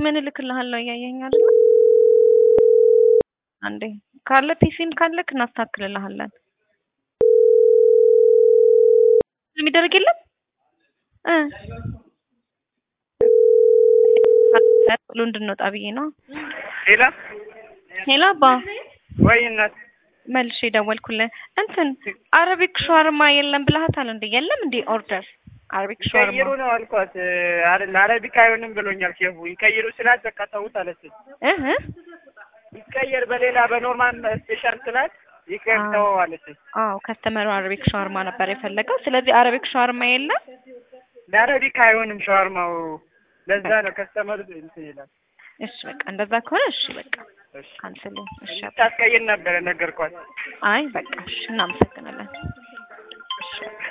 ምን እልክልሃለሁ እያየኸኝ አይደለ? አንዴ ካለ ፒሲም ካለክ እናስተካክልልሃለን። የሚደረግ የለም እ ብሎ እንድንወጣ ብዬ ነው። ሌላ ሄሎ አባ ወይ እናት መልሼ ደወልኩልህ። እንትን አረቢክ ሸዋርማ የለም ብለሃታል እንዴ? የለም እንዴ ኦርደር አረቢክ ሸዋርማ ይቀይሩ ነው አልኳት። አይደል አረቢክ አይሆንም ብሎኛል ሼፉ። ይቀይሩ ስላት በቃ ተውት አለችኝ። እህ ይቀየር በሌላ በኖርማል ስፔሻል ስላት ይቀር አዎ። ተው አለችኝ። አዎ ከስተመሩ አረቢክ ሸዋርማ ነበር የፈለገው። ስለዚህ አረቢክ ሸዋርማ የለም። ለአረቢክ አይሆንም ሸዋርማው። ለዛ ነው ከስተመር እንትን ይላል። እሺ በቃ እንደዛ ከሆነ እሺ በቃ እሺ ካንስል። እሺ አባ። ታስቀይር ነበረ ነገርኳት። አይ በቃ እሺ እናመሰግናለን። እሺ